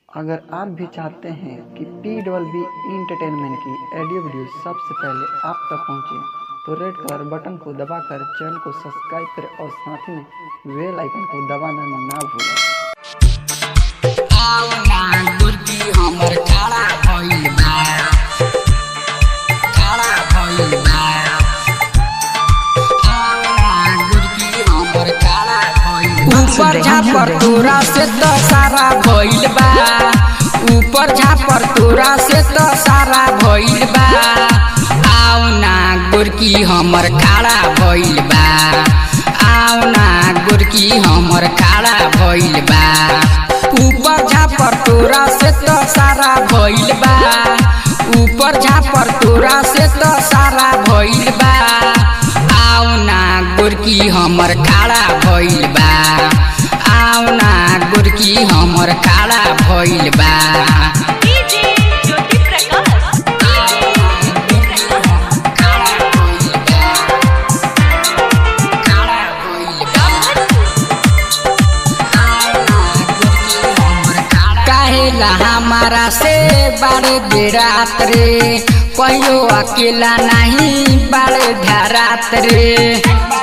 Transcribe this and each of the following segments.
अगर आप भी चाहते हैं कि पी डबल बी इंटरटेनमेंट की ऑडियो वीडियो सबसे पहले आप तक पहुंचे तो रेड कलर बटन को दबाकर चैनल को सब्सक्राइब करें और साथ में बेल आइकन को दबाना ना भूलें आवना गुरकी हमर काला भइल बा काला भइल बा आवना गुरकी हमर काला भइल बा ऊपर झापर तोरा से तो सारा भइल बा ऊपर झापर तोरा से तो सारा भइल बा आवना गुरकी हमर काला भइल बा आवना गुरकी हमर काला भइल बा ऊपर झापर तोरा से तो सारा भइल बा ऊपर झापर तोरा से तो सारा भइल बा आवना गुरकी हमर काला भइल बा आवना गुरकी हमर काला भइल बा डीजे ज्योति प्रकाश काहेला हमारा से बारे बेरात रे कहियो अकेला नहीं बारे धरात रे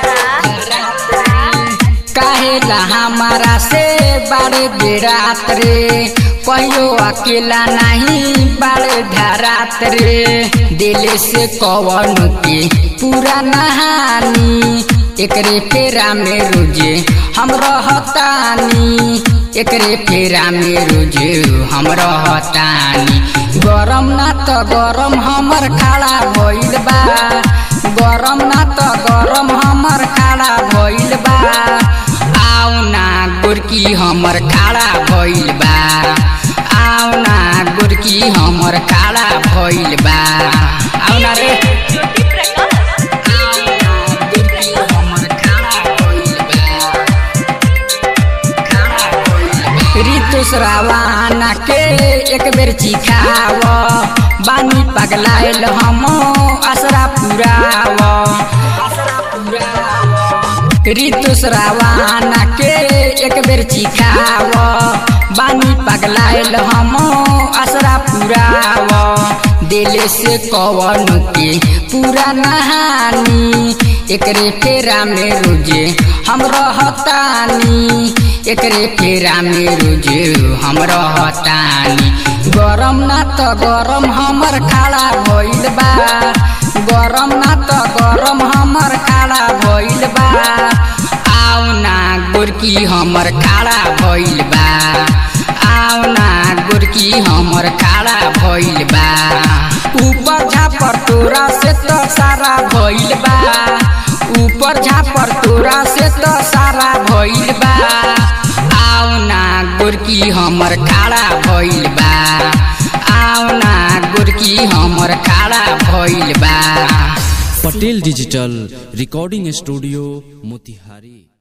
काहेला हमारा से बारे बेरात रे कहियो अकेला नहीं बारे धरात रे दिल से कवन के पूरा नहानी एकरे फेरा में रोजे हम रहतानी एकरे फेरा में रोजे हम रहतानी गरम ना त गरम हमर खाड़ा भइल बा गरम ना त गरम हमर खाड़ा भइल बा आउना गुरकी हमर खाड़ा भइल बा आउना गुरकी हमर खाड़ा भइल बा आउना रे ज्योति प्रकाश ऋतु श्रावाना के एक बेर चिखाव बानी पगलाइल हम असरा पुराव ऋतु श्रावाना के एक बेर चिखाव बानी पगलाइल हम असरा पुराव दिल से कवन के पूरा नहानी एकरे फेरा में रोजे हम रहतानी एकरे फेरा में रोजे हम रहतानी गरम ना त गरम हमर खाड़ा भइल बा गरम ना त गरम हमर खाड़ा भइल बा आउना गोरकी हमर खाड़ा भइल बा आउना गोरकी हमर खाड़ा भइल बा ऊपर झापर तोरा से तो सारा भइल बा ऊपर झापर तोरा से तो सारा भइल बा आउना गोरकी हमर खाड़ा भइल बा आउना गोरकी हमर खाड़ा भइल बा Patel digital recording studio Motihari